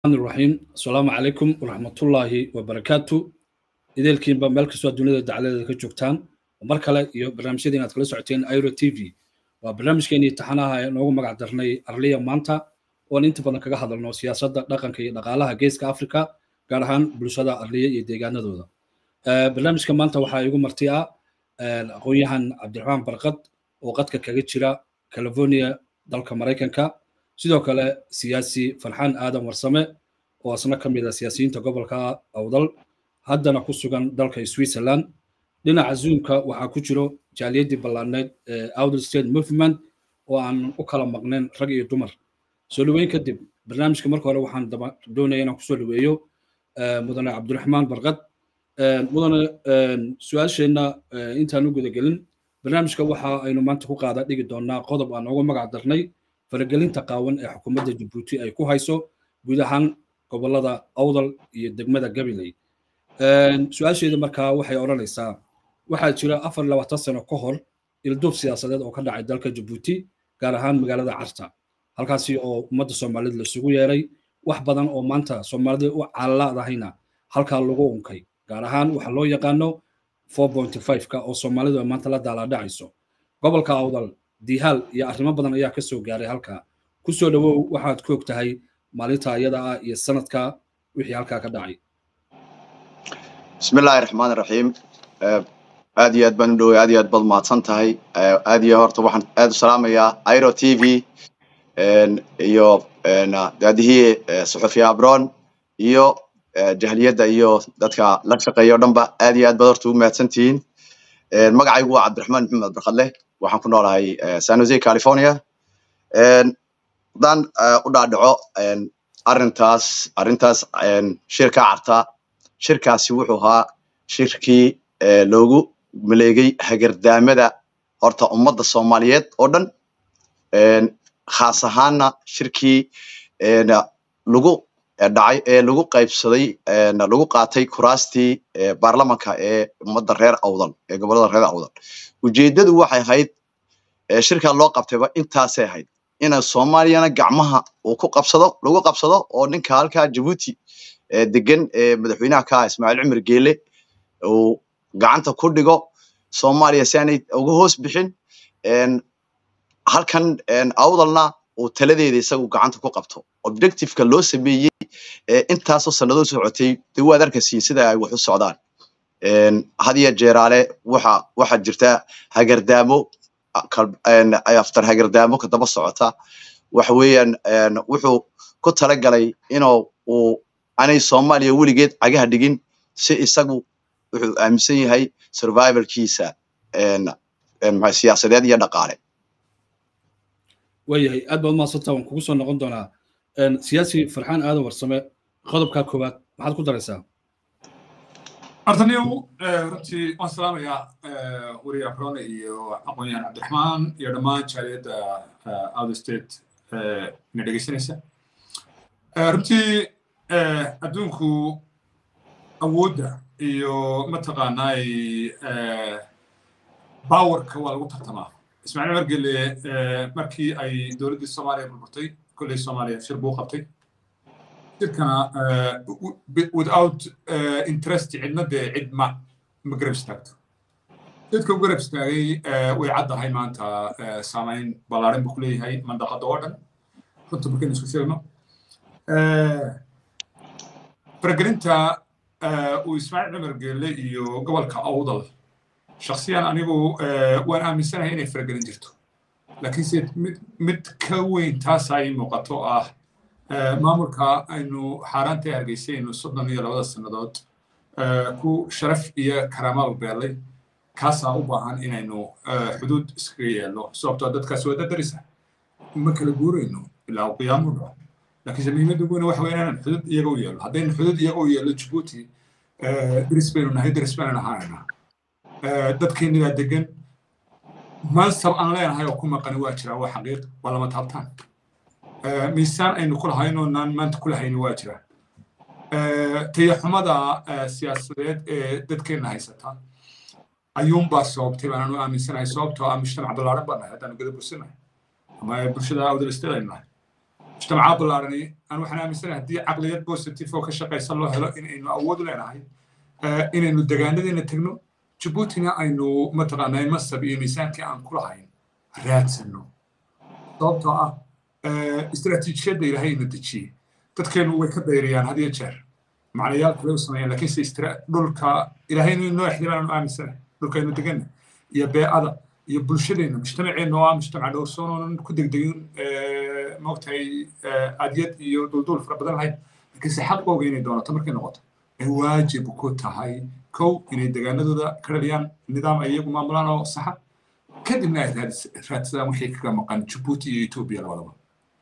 raxiim asalaamu calaykum waraxmatullaahi wabarakaatu ideelkiinba meel kastoo dunida dacladeeda ka joogtaan mar kale iyo barnaamijyadii inaad kala socoteen iro t v waa barnaamijkeenii taxanaha ee noogu magac darnay arliya maanta oon inta badan kaga hadalno siyaasadda dhaqanka iyo dhaqaalaha geeska africa gaar ahaan bulshada arliya iyo deegaanadooda barnaamijka maanta waxaa igu marti ah aqoon-yahan cabdiraxmaan barkad oo qadka kaga jira california dalka maraykanka sidoo kale siyaasi farxaan aadan warsame oo asna ka mid a siyaasiyiinta gobolka awdal haddana ku sugan dalka switzerland dhinaca zoomka waxaa ku jiro jaaliyadii ballaadneyd ee outer state movement oo aan u kala maqnayn rag iyo dumar soo dhaweyn kadib barnaamijka marka hore waxaan doonaya inaan kusoo dhaweeyo mudane cabdiraxmaan barkad mudane su-aasheenna intaan u gudagelin barnaamijka waxa aynu maanta ku qaada dhigi doonaa qodob aan ugu magac darnay faragelinta qaawan ee xukuumadda jabuuti ay ku hayso guud ahaan gobolada awdal iyo degmada gabiley su-aasheeda markaa waxay odhanaysaa waxaa jira afar labaatan sano ka hor ilduub siyaasadeed oo ka dhacay dalka jabuuti gaar ahaan magaalada carta halkaasi oo ummadda soomaalida lasugu yeeray wax badan oo maanta soomaalida u caalalaadahayna halkaa lagu unkay gaar ahaan waxa loo yaqaano ka oo soomaalidu ay maanta la daalaadhacayso gobolka awdal dihaal iyo arrimo badan ayaa ka soo gaaray halkaa ku soo dhowow waxaad ku og tahay maalinta iyada ah iyo sanadka wixii halkaa ka dhacay bismillahi raxmaan raxiim aad iyo aad baan u dhoway aad iyo aad baad mahadsan tahay aad iyo horta waxaan aad u salaamayaa iro t v iyo daadihii suxufiya abron iyo jahliyadda iyo dadka la shaqeeya o dhanba aad iyo aad baad horta ugu mahadsan tihiin magacaygu waa cabdiraxmaan maxamed barkadleh waxaan ku noolahay san jose california haddaan u dhaadhaco arrintaas arrintaas shirka carta shirkaasi wuxuu ahaa shirkii loogu maleegay hagardaamada horta ummadda soomaaliyeed oo dhan khaas ahaanna shirkii lagu dhacay ee lagu qaybsaday lagu qaatay kuraastii baarlamanka ee ummadda reer awdal ee gobolada reer awdal ujeeddadu waxay ahayd shirkaa loo qabtayba intaasay ahayd ina soomaaliyana gacmaha uu ku qabsado lagu qabsado oo ninka halkaa jabuuti degan ee madaxweynaha ka ah ismaaciil cumar geele uu gacanta ku dhigo soomaaliya si aanay uga hoos bixin halkan awdalna uu taladeeda isagu gacanta ku qabto objectiveka loo sameeyey intaasoo sanadoo socotay de waad arkasiin sida ay wax u socdaan hadiya jeeraale waxa waxa jirta hagardaamo aftar hagardaamo ka daba socota waxa weeyaan wuxuu ku talagalay inuu uu aanay soomaaliya weligeed cagaha dhigin si isagu wuxuu aaminsan yahay survivalkiisa siyaasadeed iyo dhaqaale waayahay aad baad umahadsanta waan kugu soo noqon doonaa siyaasi farxaan aadan warsame qodobkaa koowaad maxaad ku daraysaa artaniyow runtii waan salaamayaa weriye abrone iyo aqoon-yahan cabdiraxmaan iyo dhammaan jaaliyadda outer state ina dhegeysanaysa runtii adduunku awoodda iyo mataqaanaay bawerka waa lagu tartamaa ismaaciil margele markii ay dowladdii soomaaliya burburtay kolley soomaaliya shir buu qabtay shirkana without interest cidna dee cid ma ma garab istaagto dadka u garab istaagay way caddahay maanta saamayn ballaarin buu ku leeyahay mandaqada oo dhan runta markaynu isku sheegno faragelinta uu ismaaciil cumar geelle iyo gobolka awdal shaksiyan anigu waan aaminsanahay inay faragelin jirto laakiinse mid mid ka weyn taasa ay muuqato ah maamulka aynu xaaraanta hargeysaynu soddon iyo labada sannadood ku sharaf iyo karaamaal beelay kaasaa u baahan inaynu xuduud iskaga yeelno sababtoo dadkaas waa dadarisa ma kala guurayno ilaa uu qiyaamu dhaco laakiinse muhiimadda ugu weyn waxa weyn inaan xuduud iyaga u yeelno haddaynu xuduud iyaga u yeelno jabuuti deris baynu nahay deris baynu ahaanaynaa dadkeennigaa degan mansab aan leenahay oo ku maqani waa jira waa xaqiiq waa lama taabtaan miisaan aynu ku lahaynoo naan maanta ku lahayni waa jira tayaxumada siyaasadeed ee dadkeenna haysata ayuunbaa sababtay baanaan u aaminsanahay sababtoo ah mujtamac ballaaran baan nahay haddaanu gada bursanahay ama bulshada awdalisteed aynu nahay mujtamacaa ballaarani aan waxaan aaminsanahay haddii caqliyad positive oo ka shaqaysan loo helo inaynu awood u leenahay inaynu degaanadeena tegno jabuutina aynu mataqaanaa masab iyo miisaankii aan ku lahayn raadsanno sababtoo ah istiraatiijiyadda ilaahay ina dejiyey dadkeenu way ka dayriyaan had iyo jeer macnayaal kale u sameeyaan laakiinse dhulka ilaahaynu inoo ixtiraamaan aaminsanahay dhulkaynu deganna iyo beecada iyo bulshadeenna mujtamaceenna oo ah mujtamac dhowrsoon oonan ku degdegin moogtahay adyad iyo dulduul fara badan lahayn laakiinse xaqooga inay doonato markay noqoto ay waajib ku tahay kow inay degaanadooda ka dhaliyaan nidaam ay iyagu maamulaan oo saxa kadibna ay raadsadaan wixii kaga maqan jabuuti iyo etoobiya labadaba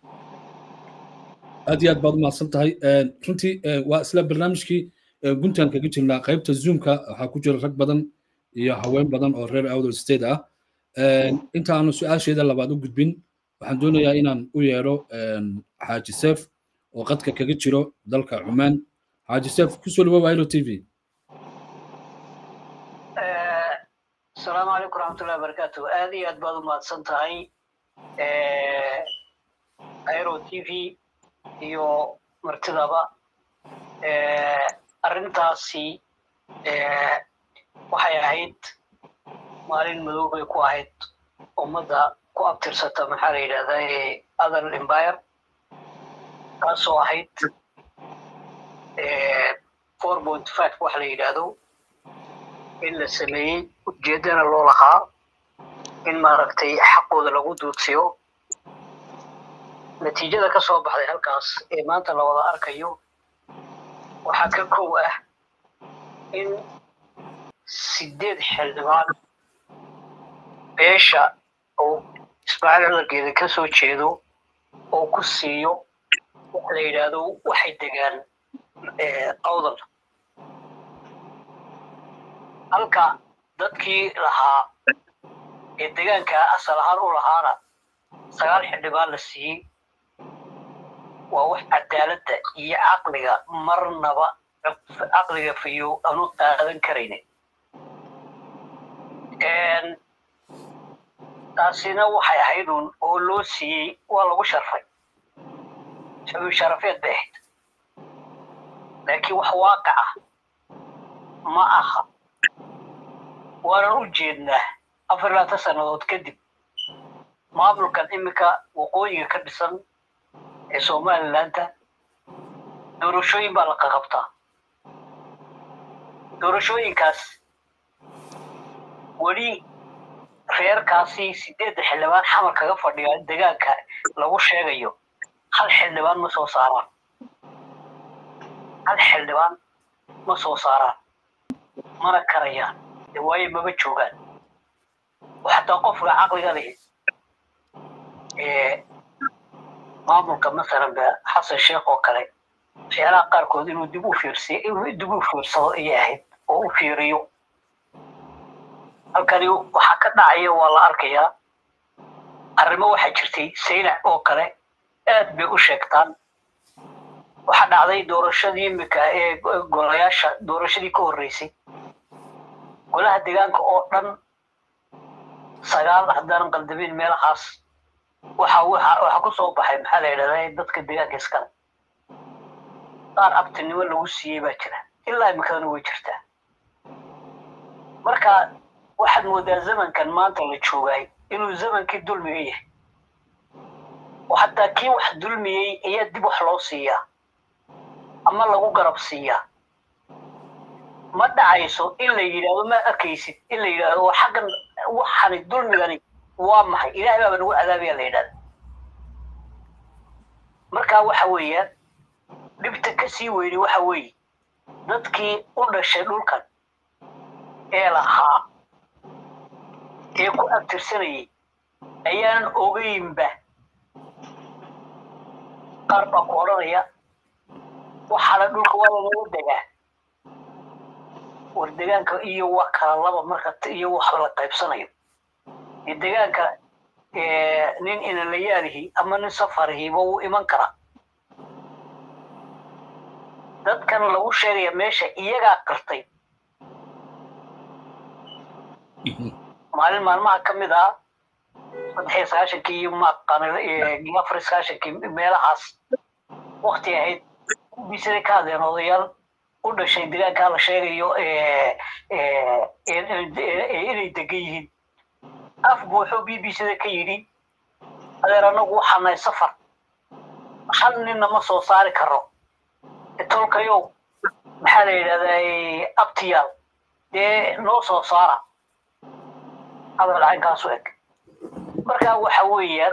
aad iyo aad baad umahadsan tahay runtii waa isla barnaamijkii guntaan kaga jirnaa qaybta zoomka waxaa ku jira rag badan iyo haween badan oo reer awdal state ah inta aanu su-aasheeda labaad u gudbin waxaan doonayaa inaan u yeero xaaji seef oo qadka kaga jiro dalka cumaan xaaji seef kusoo dhawow ilo t v asalaamu calaykum raxmatullahi wabarakaatu aad iyo aad baad u mahadsan tahay airo t v iyo martidaba arrintaasi waxay ahayd maalin madow bay ku ahayd ummadda ku abtirsata maxaa la yidhahdaa ee other empire taasoo ahayd four point five wax la yidhaahdo in la sameeyey ujeeddana loo lahaa in maaragtay xaqooda lagu duudsiyo natiijada ka soo baxday halkaas ee maanta la wada arkayo waxaa ka kow ah in sideed xildhibaan beesha uu ismaaciil cidarkeeda ka soo jeedo oo ku siiyo waxa la yidhaahdo waxay degaan awdal halka dadkii lahaa ee degaanka asal ahaan u lahaana sagaal xildhibaan la siiyey waa wax cadaaladda iyo caqliga marnaba caqliga fayo aanu qaadan karaynin taasina waxay ahayd uun oo loo siiyey waa lagu sharfay sabiib sharafeed bay ahayd laakiin wax waaqic ah ma aha waanan u jeednaa afar labaatan sannadood kadib maamulkan iminka waqooyiga ka dhisan ee somalilandta doorashooyin baa la qaqabtaa doorashooyinkaas weli reerkaasi sideedda xildhibaan xamar kaga fadhiya degaanka lagu sheegayo hal xildhibaan ma soo saaraan hal xildhibaan ma soo saaraan mana karayaan de waayo maba joogaan xataa qofka caqliga lihi maamulka masalan ba xasan sheekh oo kale waxyaalaha qaarkood inuu dib u fiirsiyo inuu dib u fiirsado ayay ahayd oo u fiiriyo halkani waxaa ka dhacaya waa la arkayaa arrimo waxaa jirtay saynac oo kale aad bay u sheegtaan waxaa dhacday doorashadii imika ee golayaasha doorashadii ka horreysay golaha deegaanka oo dhan sagaal haddaanan qaldamin meelahaas waxa waxa ku soo baxay maxaa la yidhahdaa dadka deegaanka iskale qaar abtinimo lagu siiyey baa jira ilaa imikadana way jirtaa marka waxaad moodaa zamankan maanta la joogay inuu zamankii dulmiga yahay oo hataa kii wax dulmiyey ayaa dib wax loo siiyaa ama lagu garab siiyaa ma dhacayso in la yidhaahdo ma arkaysid in la yidhaahdo waa xaggan waxani dulmigani waa maxay ilaahay baaba nagu cadaabaya la yidhahda marka waxa weeyaan dhibta ka sii weyni waxa weeye dadkii u dhashay dhulkan ee lahaa ee ku abtirsanayay ayaanan ogeynba qaar baa ku odhanaya waxaana dhulka waa lanagu degaa war degaanka iyo waa kala laba marka iyo wax la qaybsanayo iyo degaanka nin inalayaalihi ama nin safarihiba wuu iman karaa dadkan lagu sheegaya meesha iyagaa qirtay maalin maalmaha ka mid ah saddex iyo sagaashankii iyo maaqan iyo afar iyo sagaashankii meelahaas wakti ahayd bisada ka hadleen odayaal u dhashay deegaankaa la sheegayo inay degan yihiin af buuxuu b b cda ka yidhi adeer anagu waxaa nahay safar hal ninna ma soo saari karo tolkayow maxaa la yidhahdaa abtiyaal dee noo soo saara hadal caynkaasu eg marka waxa weeyaan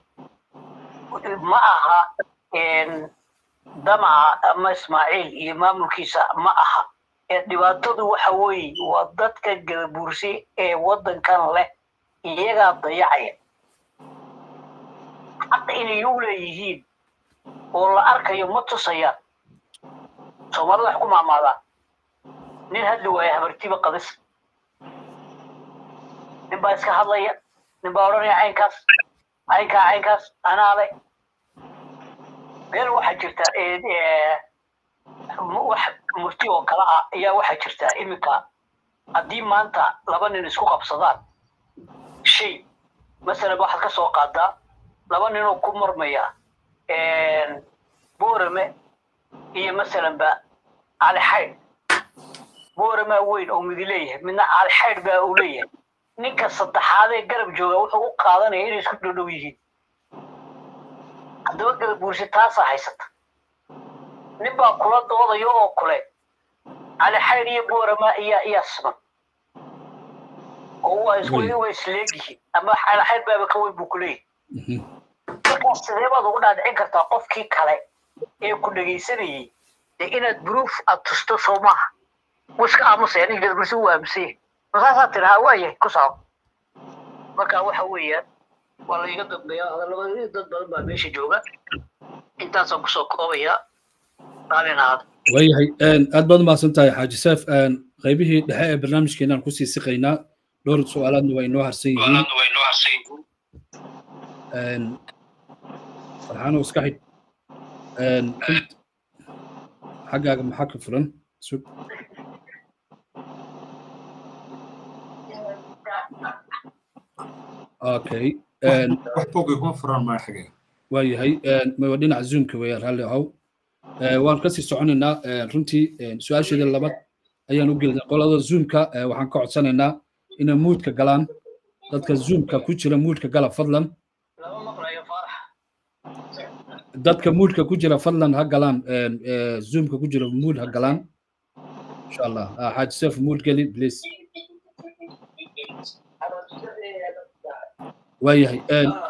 ma aha damaca ama ismaaciil iyo maamulkiisa ma aha ee dhibaatadu waxa weeye waa dadka gadabuursi ee waddankan leh iyagaa dayacaya xaqa inay u leeyihiin oo la arkayo ma tusayaan soomaalida wax ku maamaadaan nin hadli waaya habartiba qadis nin baa iska hadlaya nin baa odhanaya caynkaas caynkaa caynkaas anaa le meel waxaa jirta wax murti oo kale ah ayaa waxaa jirta iminka haddii maanta laba nin isku qabsadaan shay masalan waxaad ka soo qaadaa laba ninoo ku marmaya boorame iyo masalanba cali xaydh booramaa weyn oo midi leeyahay midna cali xaydh baa uu leeyahay ninka saddexaadee garab jooga wuxuu u qaadanaya inay isku dhodhow yihiin haddaba garab buursi taasaa haysata nin baa kula doodayo oo kule cali xaydh iyo boorama iyaa iyaa siman oo waa isku way isleegyihiin ama cali xaydh baaba ka weyn buu ku leeyahay markaa sidee baad ugu dhaadhicin kartaa qofkii kale ee ku dhegaysanayay dee inaad proof aad tusto soo maaha wiska aamusaya nin gadbursi u aamusaya masaasaa tirahaa waayahay ku soco marka waxa weeyaan waa la iga dambeeya hadalabada dad badan baa meesha jooga intaasaan kusoo koobayaa raalin ahaada waayahay aad baad umahadsan tahay xaaji seef qaybihii dhexe ee barnaamijkeenaan kusii siqaynaa dhowr su-aalaadna waa inoo harsan yihiin farxaano iska xidh xaggaaga maxaa ka furan sug okay wax bogay kuma furaan maa xagee waayahay waa dhinaca zoomka weeyaan raalli ahow waan kasii soconaynaa runtii su-aasheeda labaad ayaan u gelinay qolada zoomka waxaan ka codsanaynaa inay muudka galaan dadka zoomka ku jira muudka gala fadlan lama maqlayo faarax dadka muudka ku jira fadlan ha galaan zoomka ku jira muud ha galaan insha allah xaaji seef muud geli please waayahay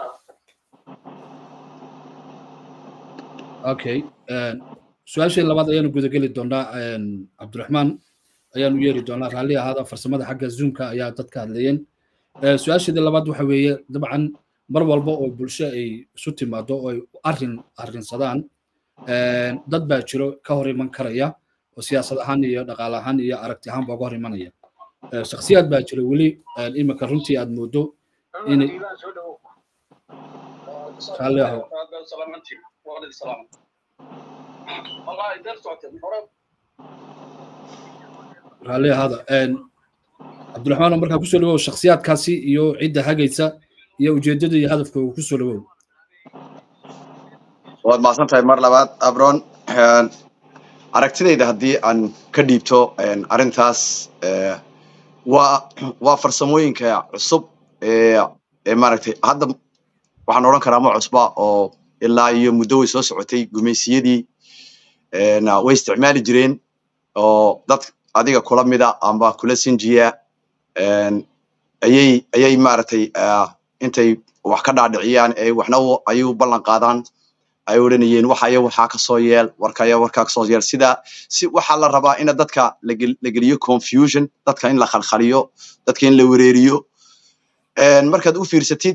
okay su-aashii labaad ayaanu gudageli doonaa cabdiraxmaan ayaanu yeeri doonaa raalli ahaada farsamada xagga zoomka ayaa dadka hadlayeen su-aasheedii labaad waxa weeye dabcan mar walba oo bulsho ay isu timaado oo ay arrin arrinsadaan dad baa jiro ka hor iman karaya oo siyaasad ahaan iyo dhaqaale ahaan iyo aragti ahaan baa uga hor imanaya shakhsiyaad baa jira weli iminka runtii aad moodo inay raalli aho raalli ahaada cabdiraxmaan oo markaa kusoo dhawow shakhsiyaadkaasi iyo cidda hagaysa iyo ujeedada iyo hadafka uu kusoo dhawow waad mahadsan tahay mar labaad abron aragtidayda haddii aan ka dhiibto arrintaas waa waa farsamooyinka cusub ee ee maaragtay hadda waxaan odhan karaa ma cusba oo ilaa iyo muddo way soo socotay gumaysiyadii way isticmaali jireen oo dad adiga kula mida amba kula sinjiya ayay ayay maaragtay intay wax ka dhaadhiciyaan ee waxna ayay u ballan qaadaan ay odhanayeen waxaya waxaa ka soo yeel warkaya warkaa ka soo yeel sida si waxaa la rabaa in dadka la geliyo confusion dadka in la khalkhaliyo dadka in la wereeriyo markaad u fiirsatid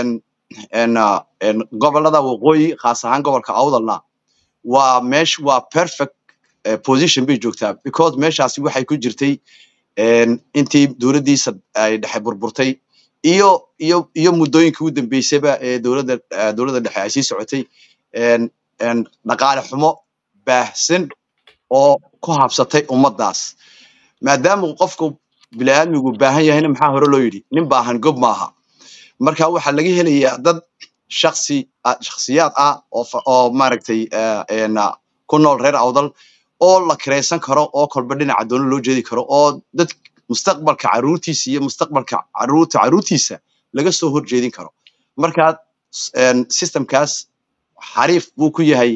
gobolada waqooyi khaas ahaan gobolka awdalna waa meesh waa perfect position bay joogtaa because meeshaasi waxay ku jirtay intii dowladdiisa ay dhexe burburtay iyo iyo iyo muddooyinkii u dambeysayba ee dowladda dowladda dhexe ay sii socotay dhaqaale xumo baahsan oo ku habsatay ummaddaas maadaama qofku bini'aadmigu baahan yahayna maxaa hore loo yidhi nin baahan gob maaha marka waxaa laga helayaa dad shaksi shaksiyaad ah oo oo maaragtay ku nool reer awdal oo la kiraysan karo oo kolba dhinaca doono loo jeedi karo oo dad mustaqbalka caruurtiisa iyo mustaqbalka caruurta caruurtiisa laga soo horjeedin karo marka systemkaas xariif buu ku yahay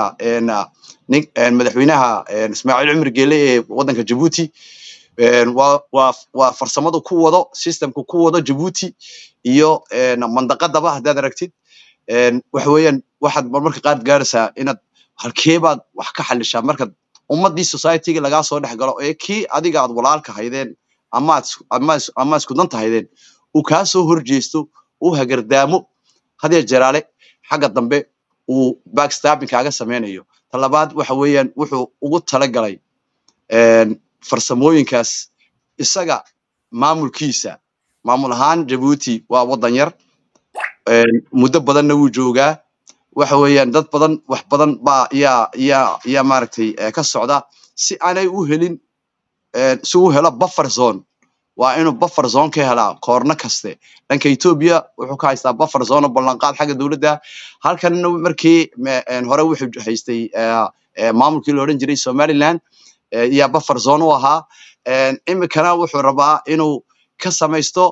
madaxweynaha ismaaciil cumar geele ee waddanka jabuuti waa farsamadu ku wado systemku ku wado jabuuti iyo mandaqadaba haddaad aragtid waxa weeyaan waxaad marmarka qaar gaaraysaa inaad halkeebaad wax ka xalishaa markaad ummaddii societyga lagaa soo dhex galo ee kii adiga aad walaalka haydeen ama isku danta haydeen uu kaa soo horjeesto uu hagardaamo hadee jeraale xagga dambe uu backstabbing kaaga samaynayo ta labaad waxa weeyaan wuxuu ugu talagalay farsamooyinkaas isaga maamulkiisa maamul ahaan jabuuti waa waddan yar muddo badanna wuu joogaa waxa weeyaan dad badan wax badan baa yaa yaa yaa maaragtay ka socda si aanay u helin si uu helo buffer zone waa inuu buffer zone ka helaa koorno kaste dhanka ethiopia wuxuu ka haystaa buffer zone oo ballanqaad xagga dowladda halkanna markii hore wuxuu haystay maamulkii la odhan jiray somaliland yaa buffer zone u ahaa iminkana wuxuu rabaa inuu ka samaysto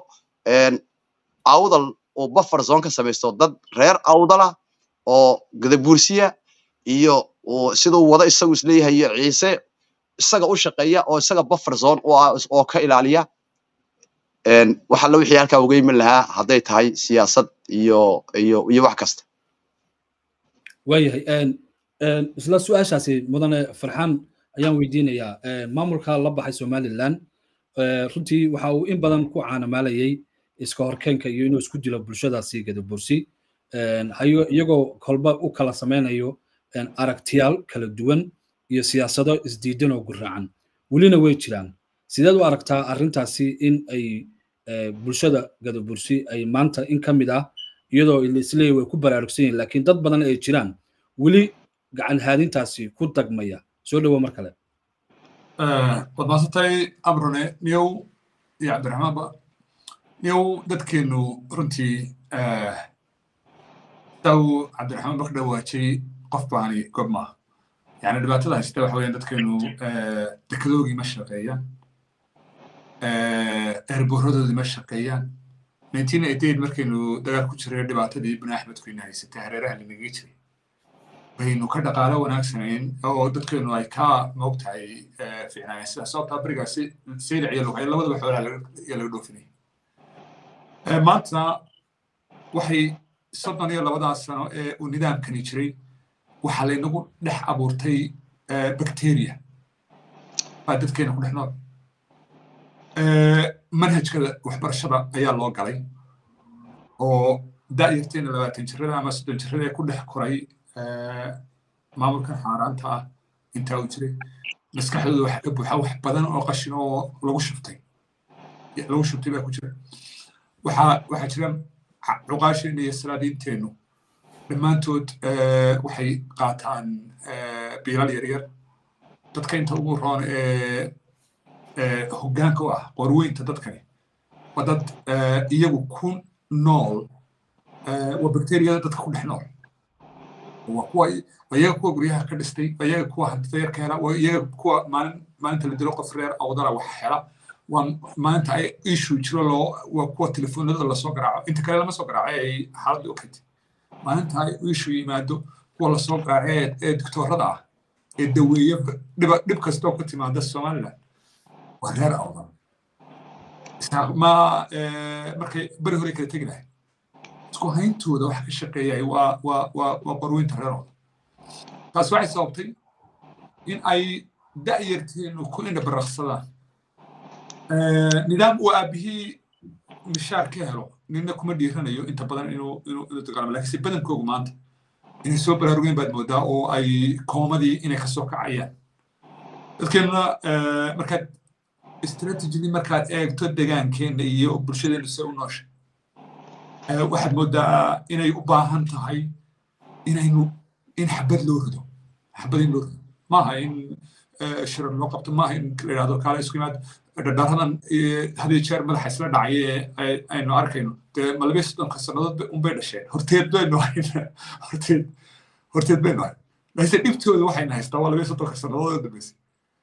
awdal uu buffer zone ka samaysto dad reer awdala oo gadabuursiya iyo siduu wado isagu isleeyahay iyo ciise isaga u shaqeeya oo isaga buffer zone u ah oo ka ilaaliya waxa la wixii halkaa uga iman lahaa hadday tahay siyaasad iyo iyo iyo wax kasta waayahay isla su-aashaasi mudane farxaan ayaan weydiinayaa maamulka la baxay somaliland runtii waxa uu in badan ku caanamaalayay iska horkeenka iyo inuu isku dilo bulshadaasi gadabursi iyagoo kolba u kala samaynayo aragtiyaal kala duwan iyo siyaasado isdiidan oo guraacan welina way jiraan sideed u aragtaa arrintaasi in ay bulshada gadabursi ay maanta in ka mid ah iyadoo isleeyahy way ku baraarugsan yihin laakiin dad badan ay jiraan weli gacan haadintaasi ku dagmaya soo dhowo mar kale waad maasantay abrone niyow iyo cabdiraxmaanba niyow dadkeenu runtii saa uu cabdiraxmaan bak dhawaajay qof baani gob maaha yani dhibaatada haysta waxa weeyaan dadkeenu dekedoogii ma shaqeeyaan eerboorradoodii ma shaqeeyaan nineteen eighty eight markaynu dagaal ku jiray dhibaatadii bini axmedkuyna haysatay hareeraha linaga jiray baynu ka dhaqaalo wanaagsanayn oo dadkeenu ay ka moogtahay fiicnaayeen sida sababtaa berigaasi saylac iyo lughay labadaba xoolaha yaa laga dhoofinaya maanta waxay soddon iyo labadaas sano ee uu nidaamkani jiray waxaa laynagu dhex abuurtay bacteria baa dadkeena ku dhex nool manhajka waxbarashada ayaa loo galay oo da'yarteena labaatan jirada ama soddon jirada ee ku dhex koray maamulkan xaaraanta ah intaa uu jiray maskaxdooda waxaa ka buuxa wax badan oo qashin oo lagu shuftay lagu shubtay baa ku jira waxaa waxaa jira cuqaasheena iyo salaadiinteennu dhammaantood waxay qaataan biilal yaryar dadka inta ugu roon ee hoggaanka u ah qorweynta dadkani waa dad iyagu ku nool waa bakteriyada dadka ku dhex nool waa kuwa waa iyaga kuwa guryaha ka dhistay waa iyaga kuwa hantida yar ka hela waa iyaga kuwa maalin maalinta la dilo qof reer awdala wax hela waa maalinta ay issue jiro loo waa kuwa telefoonada lasoo garaaco inta kale lama soo garaacay ay xaaladda u keentay maalinta ay issue yimaado kuwa lasoo garaacay ee doctoorada ah ee daweeye dhiba dhib kastoo ku timaada somaliland waa reer awdal ma markay beri hore kala tegi lahay isku hayntooda waxa ka shaqeeyay waa waa waa waa qorweynta reer awdal taas waxay sababtay in ay da'yarteenu ku indha baraqsadaan nidaam uu aabihii mishaar ka helo nina kuma dhiiranayo inta badan inuu inuu inuu dagaalamo laakiinse badankoogu maanta inay soo baraarugeen baad moodaa oo ay koomadii inay ka soo kacayaan dadkeenuna markaad strategily markaad eegto degaankeena iyo bulshadeenu se u nooshay waxaad moodaa inay u baahan tahay inaynu in xabad loo rido xabad in loo rido maaha in shirar loo qabto maaha in la yidhahdo kaale isku yimaado dhardharadan hadii jeer madaxa isla dhacay ee aynu arkayno dee ma labaiyo soddonka sannadood unbay dhasheen horteed baynu hayn horteed horteed baynu hayn laakiinse dhibtooda waxayna haystaa waa labaiyo soddonka sannadood oo dambeysay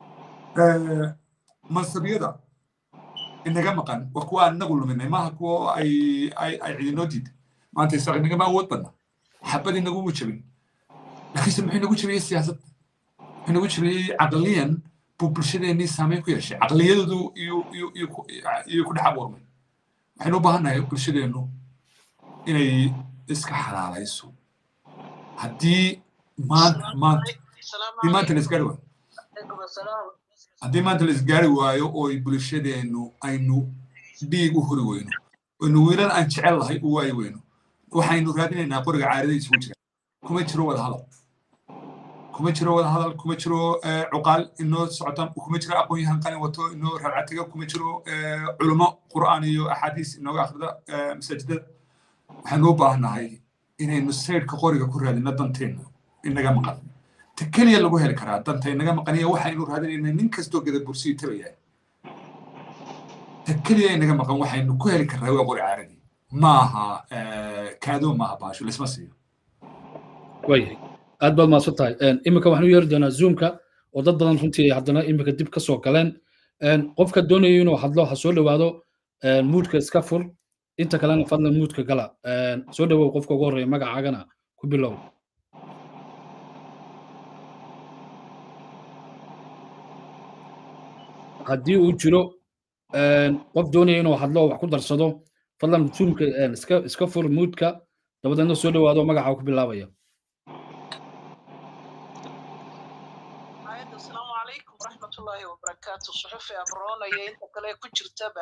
mansabiyada inaga maqan waa kuwa aan inagu luminay maaha kuwa ay ay ay cidinoo diiday maanta isaaq inagama awood badna xabad inagumu jabin laakiinse muxuu inagu jabiyey siyaasadda muxuu inagu jabiyey caqliyan buu bulshadeennii saameyn ku yeeshay caqliyadoodu iyo ku dhex abuurmay waxaynu u baahannahay bulshadeennu inay iska xalaalayso haddii maanta maanta haddii maanta la isgaari waayo haddii maanta la isgaari waayo oo bulshadeennu aynu dhiig u hori weyno aynu wiilan aan jecel lahay u waayi weyno waxaynu raadinaynaa qoriga caarida isugu jira kuma jiro wada hadal kuma jiro wada hadal kuma jiro cuqaal inoo socota kuma jiro aqoon-yahan qalin wato inoo rarcatiga kuma jiro culummo qur'aan iyo axaadiis inooga akhrida masaajidada waxaynu u baahannahay inaynu saydhka qoriga ku raadino danteenna inaga maqan ta keliya lagu heli karaa danta inaga maqaniya waxaynu raadinayna nin kastoo gada bursiyi tabayaa ta keliya inaga maqan waxaynu ku heli karnaa waa qori caaradii maaha kaadoo maaha baasho laisma siiyo waayahay aad baad mahadsan tahay iminka waxaan u yeeri doonaa zoomka oo dad badan runtii haddana iminka dib ka soo galeen qofka doonaya inuu hadlo ha soo dhowaado muudka iska fur inta kalena fadlan muudka gala soo dhowow qofka ugu horreeya magacaagana ku bilow haddii uu jiro qof doonaya inuu hadlo wax ku darsado fadlan zoomka iska iska fur muudka dabadeedna soo dhowaado magaca ku bilaabaya asalaamu calaykum waraxmatullaahi wabarakaatu suxufi abroonaya inta kale ku jirtaba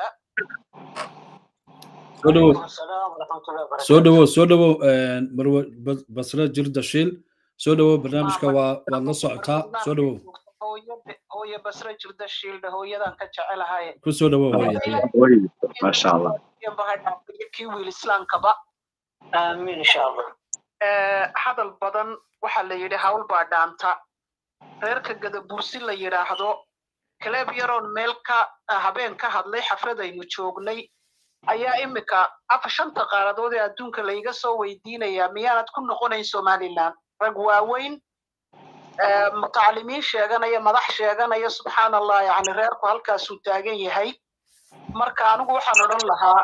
soo dhowow soo dhowow soo dhowow marwe basre jirda shiil soo dhowow barnaamijka waa waad la socotaa soo dhowow hooye basre jirda shiildha hooyadan ka jecelahay ku soo dhowow hooye maasha allah kii wiil islaamkaba aamin insha allah hadal badan waxaa la yidhi hawl baa dhaanta reerka gadabuursi la yidhaahdo kaleeb yaroon meel ka habeen ka hadlay xafladaynu joognay ayaa imika afa shanta qaaradood ee adduunka layga soo weydiinayaa miyaanad ku noqonayn somaliland rag waaweyn mutacalimiin sheeganaya madax sheeganaya subxaan allah yani reerku halkaasuu taagan yahay marka anigu waxaan odhan lahaa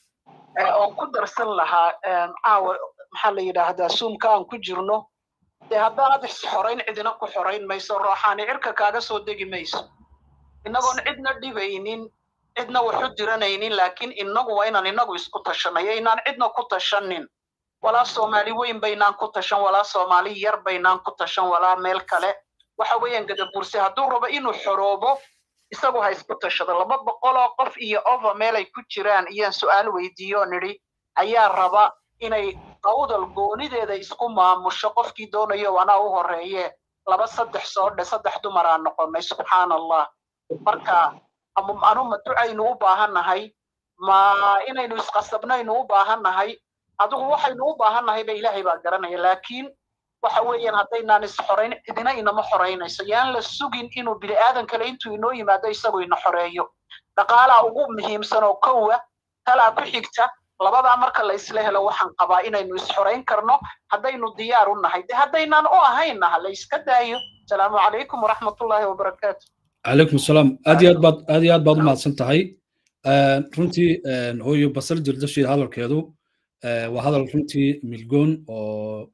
oon ku darsan lahaa caawa maxaa la yidhaahdaa suumka aan ku jirno dee haddaanad is xorayn cidina ku xorayn mayso rooxaani cirka kaaga soo degi mayso innagoon cidna dhibaynin cidna waxu diranaynin laakiin innagu waa inaan innagu isku tashanayo inaan cidna ku tashanin walaa soomaali weyn baynaan ku tashan walaa soomaali yar baynaan ku tashan walaa meel kale waxa weeyaan gadabursi hadduu rabo inuu xoroobo isagu ha isku tashado laba boqoloo qof iyo over meel ay ku jiraan iyaan su'aal weydiiyo nidhi ayaa raba inay awdal goonideeda isku maamusho qofkii doonayo anaa u horeeye laba saddex soo dhe saddex dumaraa noqonay subxaan allah marka anu ma ducaynu u baahannahay ma inaynu isqasabnaynu u baahannahay adigu waxaynu u baahannahay ba ilaahay baa garanaya laakiin waxa weeyaan haddaynaan isxorayn cidina inama xoraynayso yaan la sugin inuu bini aadan kale intuu inoo yimaado isagu ina xoreeyo dhaqaalaa ugu muhiimsan oo kowa talaa ku xigta labadaa marka la isla helo waxaan qabaa inaynu isxorayn karno haddaynu diyaar u nahay de haddaynaan u ahayna ha la iska daayo asalaamu calaykum waraxmatullaahi wabarakaatu calaykum asalaam aad iyo aad baad aad iyo aad baad u mahadsan tahay runtii hooyo basal jirdashiid hadalkeedu waa hadal runtii milgoon oo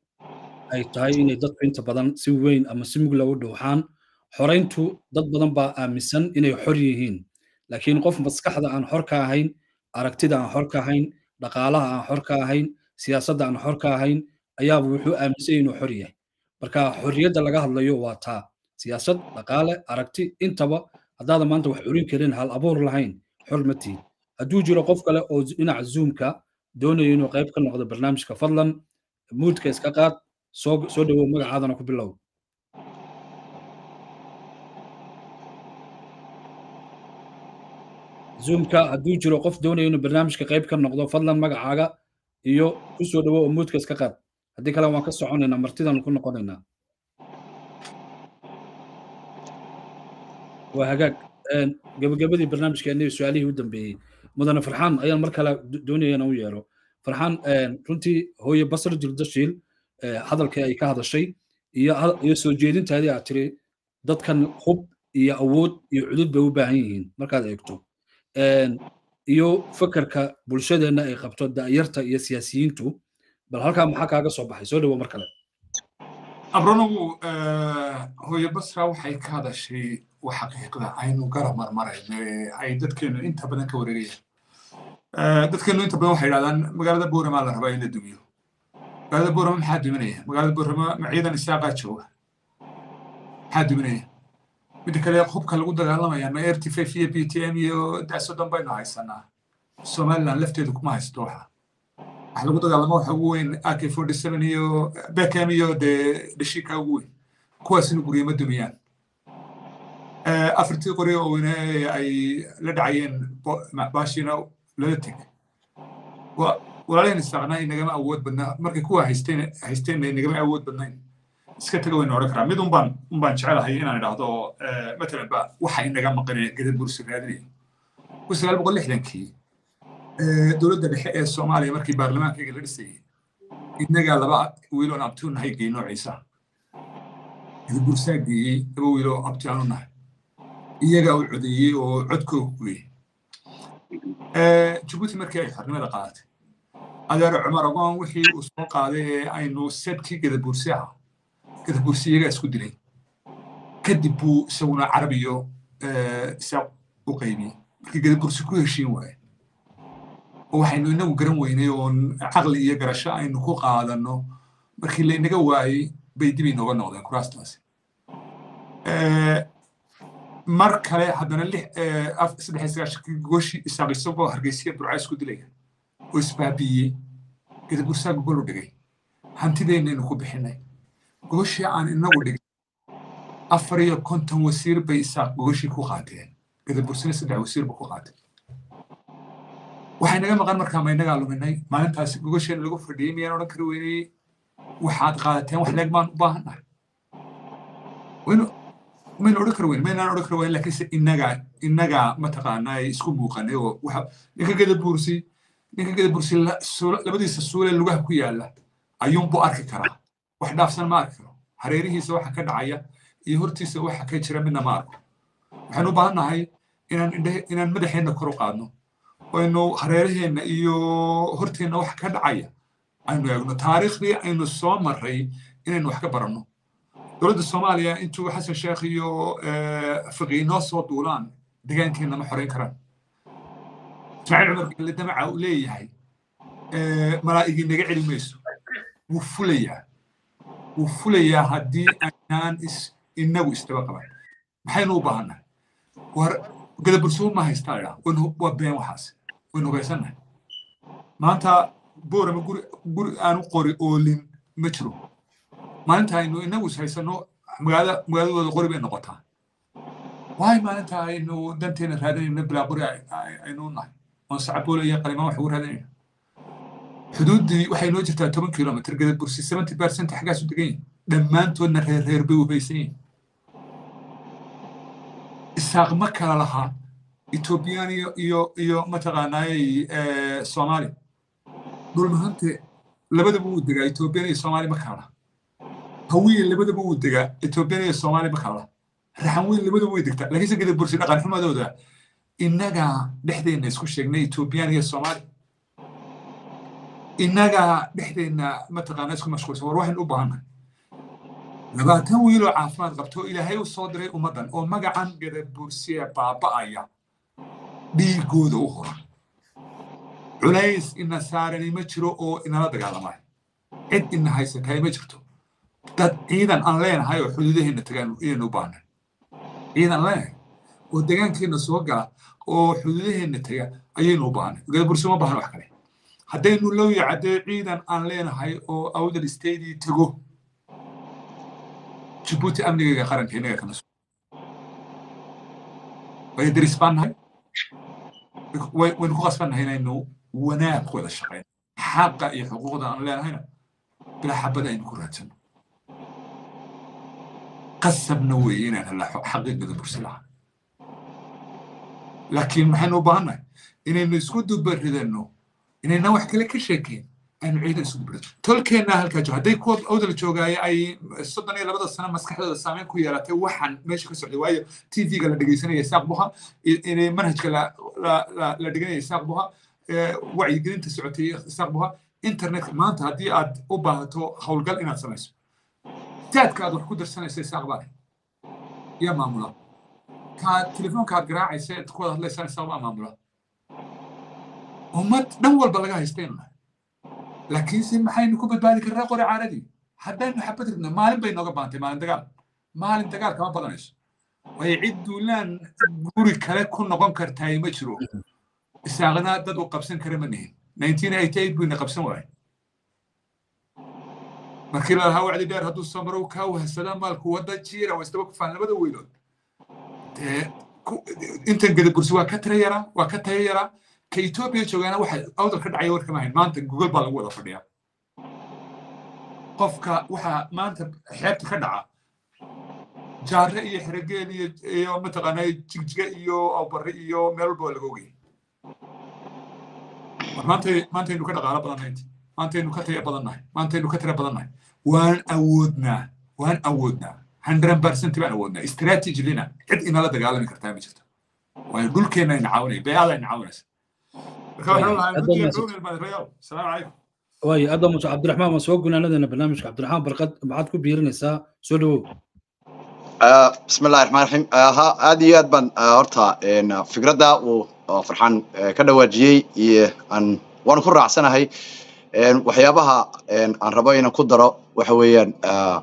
ay tahay inay dadku inta badan si weyn ama si mugla u dhowxaan xorayntu dad badan baa aaminsan inay xor yihiin laakiin qof maskaxda aan xor ka ahayn aragtida aan xor ka ahayn dhaqaalaha aan xor ka ahayn siyaasadda aan xor ka ahayn ayaaba wuxuu aaminsan inuu xor yahay marka xorriyadda laga hadlayo waa taa siyaasad dhaqaale aragti intaba haddaada maanta wax curin karin hal abuur lahayn xor ma tihin hadduu jiro qof kale oo dhinaca zoomka doonayo inuu qayb ka noqdo barnaamijka fadlan muudka iska qaad soo soo dhawow magacaadana ku bilow zoomka hadduu jiro qof doonayo inuu barnaamijka qayb ka noqdo fadlan magacaaga iyo ku soo dhawow oo muudka iska qaad haddii kale waan ka soconaynaa martidan ku noqonaynaa waa hagaag gabagabadii barnaamijkeena iyo su-aalihii u dambeeyey mudane farxaan ayaan mar kale doonaya inaan u yeero farxaan runtii hooye basra jirdashiil hadalkii ay ka hadashay iyo soo jeedintaadii aad tiri dadkan hub iyo awood iyo cudud bay u baahan yihiin markaad eegto iyo fakarka bulshadeenna ay qabto da'yarta iyo siyaasiyiintu bal halkaa maxaa kaaga soo baxay soo dhawo mar kale abronogu hooye basra waxay ka hadashay wa xaqiiqda aynu garab marmarayno ee ay dadkeenu inta badan ka wareegayaan dadkeenu inta badan waxay yidhahdaan magaalada boorama la rabaa in la dumiyo magaalada boorama maxaa duminaya magaalada boorama ma ciidan isaaqaa jooga maxaa duminaya midda kale hubka lagu dagaalamaya ma r t f iyo b t m iyo daasodon baynu haysanaa somaliland lafteedu kuma haysto waxa waxa lagu dagaalamo waxa ugu weyn ak forty seven iyo beckham iyo dee dhashiika ugu weyn kuwaasina guryama dumiyaan afartii qori oo weyne ay la dhacayeen baashina lala teg walaalaheen isaaqnaa inagama awood badnaa markay kuwa haysteen haysteenna inagama awood badnayn iska taga waynu odhan karaa mid unbaan unbaan jecelahay inaan idhaahdo matalan ba waxa inaga maqanaya gadad bursi raadinaya kun sagaal boqol lixdankii dowladda dhexe ee soomaaliya markii baarlamaankayga la dhisayay innagaa laba wiil oon abti u nahay geey noociisa gadad bursaa geeyey laba wiil oo abti aan u nahay iyagaa u codeeyey oo codkooga guyey jabuuti markii ay xornimada qaadatay adeer cumar ogoon wixii uu soo qaaday ee aynu sedkii gadad bursi ahaa gadad bursi iyagaa isku dilay kadib buu isaguna carabiyo isaaq u qaybiyey markii gadad bursi ku heshiin waaye oo waxaynu inagu garan weynay oon caqli iyo garasho aynu ku qaadanno markii laynaga waayey bay dib inooga noqdeen kuraastaasi mar kale haddana saddex sagaashankii gogoshii isaaq isagoo hargeysiya burca isku dilaya oo isbaabiiyey gadad bursaa gogol u dhigay hantideennaynu ku bixinay gogoshii aan inagu dhigay afar iyo konton wasiir bay isaaq gogoshii ku qaateen gadad bursina saddex wasiir ba ku qaatay waxay naga maqan markaa ma inagaa luminay maalintaasi gogosheena lagu fadhiyey miyaan odhan kari weynay waxaad qaadateen wax leeg baan u baahannahay maynu odhan kari weyn maynaan odhan kari weyn laakiinse inagaa inagaa mataqaanaa isku muuqanay oo waxa ninka gada buursi ninka gada buursi labadiisa suulee lugaha ku yaala ayuunbuu arki karaa wax dhaafsan ma arki karo hareerihiisa waxa ka dhacaya iyo hortiisa waxa ka jira midna ma arko waxaynu u baahan nahay inaan indhe inaan madaxeenna kor u qaadno aynu hareeraheenna iyo horteenna waxa ka dhacaya aynu eegno taariikhdii aynu soo marray inaynu wax ka baranno dowladda soomaaliya intuu xasan sheekh iyo fiqi noo soo duulaan degaankeenna ma xoreyn karaan ismaaciil cumar gelle damaca uu leeyahay malaa'igii naga celi mayso wuu fulayaa wuu fulayaa haddii aynaan inagu isdaba qaban maxaynu u baahannahay war gadabursuun ma haystaa idhaa waa been waxaas waynu hogaysannahay maanta boorama guri guri aanu qori oolin ma jiro maalinta aynu inagu is haysano magaalada magaaladooda qori bay noqotaa waay maalinta aynu danteena raadinayno bilaa qori aynu nahay oon sacaboole iyo qalimaan wax ugu raadinayna xuduuddii waxay noo jirtaa toban kilomitr gadad bursi seventy percent xaggaasu degan yihin dhammaantoodna reer reer bay wafaysan yihin isaaq ma kala lahaa etoobiyaan iyo iyo iyo mataqaanaayey soomaali dhulmahante labadaba wuu degaa etoobiyaan iyo soomaali ma kala laha hawiye labadaba wuu degaa etoobiyaan iyo soomaali ma kala laha raxan weyn labadaba way degtaa laakiinse gadad bursi dhaqan xumadooda innagaa dhexdeenna isku sheegnay etoobiyaan iyo soomaali innagaa dhexdeenna mataqaanaa isku mashquulsan war waxaynu u baahannahay labaatan wiiloo caafimaad qabto ilaahay u soo diray ummaddan oo magacan gadad bursiya baaba'aya dhiigooda u hora culays ina saarani ma jiro oo inala dagaalamay cid ina haysatahay ma jirto dad ciidan aan leenahay oo xuduudaheenna tagaan inaynu u baahnay ciidan leenahay oo degaankeenna soo gala oo xuduudaheenna taga ayaynu u baahnay gadad bursi ma baahna wax kale haddaynu low yacadee ciidan aan leenahay oo awdal stadii tago jibuuti amnigayga qaranka innaga kana so way daris baan nahay waynu ku qasbannahay inaynu wanaag ku wada shaqeyno xaqa iyo xuquuqda aan leenahayna bilaa xabada aynu ku raadsano qasabna weeye inaan hela xaqiiqada bursi lahaa laakiin maxaynu u baahannahay inaynu isku dubaridano inayna wax kale ka sheekeen aynu ciidan isku dubarino tolkeenna halkaa jooga hadday kuwa awdal joogaaye ay soddon iyo labada sano maskaxdooda saameyn ku yeelatay waxaan meesha ka socday waayo t v-ga la dhegeysanaya isaaq buha inay manhajka la dhiganaya isaaq buha wacyigelinta socotay isaaq buha internetka maanta haddii aad u baahato howlgal inaad samayso taadka aad wax ku darsanaysa isaaq baa yaa maamula kaa telefoonka aad garaacaysa aad ku wada hadlaysaan isaaq baa maamula ummad dhan walba laga haystaynu nahay laakiinse maxaynu ku badbaadi karnaa qori caaradii haddaynu xabad ridna maalin bay nooga baantay maalin dagaal maalin dagaal kama badanayso waayo cid duulaan guri kale ku noqon kartaay ma jiro isaaqna dad u qabsan kara ma nihin nineteen eighty eight buyna qabsan waayay markii la lahaa wacdi dheer hadduu samarow kaa wahsadaa maalku wadda jiira waa isdaba kufaan labada weylood dee intan gadabursi waa ka tira yaraa waa ka tayo yaraa ka etoobiya joogaana waxa awdal ka dhacaya warkama hayn maanta google baa lagu wada fadhiyaa qofka waxaa maanta xeebta ka dhaca jaare iyo xerogeel iyo iyo mataqaanaa jigjiga iyo awbari iyo meel walba waa laga ogayay maanta maantaynu ka dhaqaalo badannahay maantaynu ka taya badannahay maantaynu ka tira badannahay waan awoodnaa waan awoodnaa hundred percent baan awoodnaa strategy lina cid inala dagaalami kartaa ma jirto waayo dhulkeenna ayna caawinaya beecada ayna caawinaysa marka waxaan lahaa guddiga dowlad maadarayaal asalaamu calaykum waayo aad baa muuse cabdiraxmaan waan soo gunaanadeena barnaamijka cabdiraxmaan barkad maxaad ku biirinaysaa soo dhawow بسم الله الرحمن الرحيم ها aad iyo aad baan horta fikradda uu farxaan ka dhawaajiyey aan waan ku raacsanahay waxyaabaha aan rabo inaan ku daro waxa weeyaan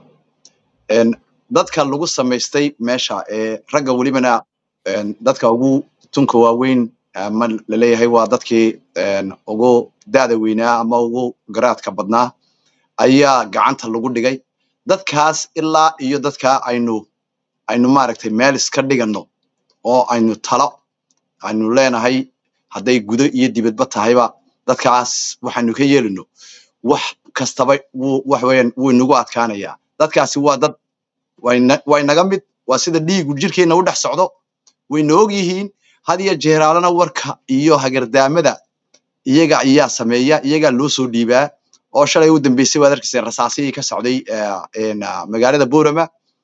dadka lagu samaystay meesha ee ragga welibana dadka ugu tunka waaweyn ama laleeyahay waa dadkii ugu daada weynaa ama ugu garaadka badnaa ayaa gacanta lagu dhigay dadkaas ilaa iyo dadka aynu aynu maaragtay meel iska dhigano oo aynu talo aynu leenahay hadday gudo iyo dibadba tahayba dadkaas waxaynu ka yeelino wax kastaba wuu wax weeyaan wuu inagu adkaanayaa dadkaasi waa dad wayna way naga mid waa sida dhiigu jirkeenna u dhex socdo wayna og yihiin had iyo jeeraalana warka iyo hagardaamada iyaga ayaa sameeya iyagaa loo soo dhiibaa oo shalay u dambeysay waad arkaysa rasaasiyii ka socday magaalada boorama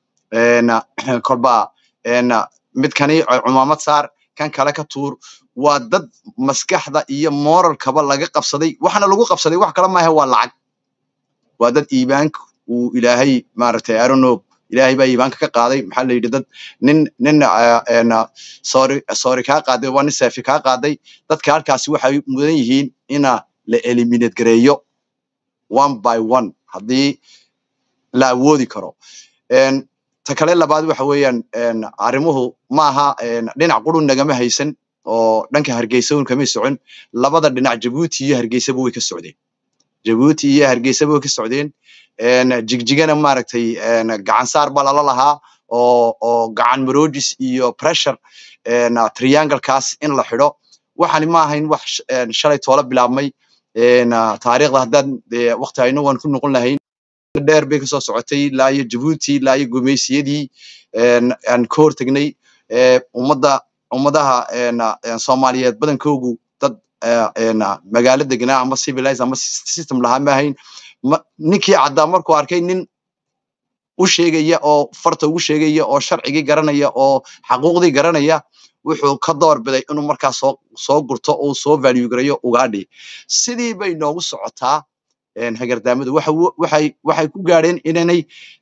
kolba midkani cumaamad saar kan kale ka tuur waa dad maskaxda iyo moralkaba laga qabsaday waxana lagu qabsaday wax kale maaha waa lacag waa dad iibaanka uu ilaahay maaragtay aronob ilaahay baa iibaanka ka qaaday maxaa la yidhi dad nin nin sorry sorry kaa qaaday waa nin saafi kaa qaaday dadka halkaasi waxay mudan yihiin ina la eliminate gareeyo one by one haddii la awoodi karo ta kale labaad waxa weeyaan arrimuhu maaha dhinac qurun nagama haysan oo dhanka hargeysa un kamay socon labada dhinac jabuuti iyo hargeysaba way ka socdeen jabuuti iyo hargeysaba way ka socdeen jigjigana maaragtay gacan saar baa lala lahaa oo oo gacan marojis iyo pressure trianglekaas in la xidho waxani ma ahayn wax shalay toola bilaabmay taariikhda haddaan waqti ayno waan ku noqon lahayn dheer bay kasoo socotay ilaa iyo jabuuti ilaa iyo gumeysiyadii aan ka hortegnay ummadda ummadaha soomaaliyeed badankoogu dad magaalo degnaa ama civilize ama system lahaa ma ahayn ninkii caddaa markuu arkay nin u sheegaya oo farta ugu sheegaya oo sharcigii garanaya oo xaquuqdii garanaya wuxuu ka door biday inuu markaa soo soo gurto uu soo value gareeyo ugaadhi sidii bay noogu socotaa hagardaamadu waxay waxay ku gaadheen inanay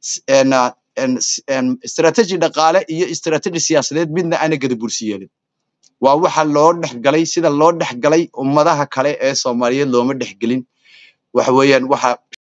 strategy dhaqaale iyo strategy siyaasadeed midna aana gada bursi yeelin waa waxa loo dhex galay sida loo dhex galay ummadaha kale ee soomaaliyeed looma dhex gelin waxa weeyaan waxa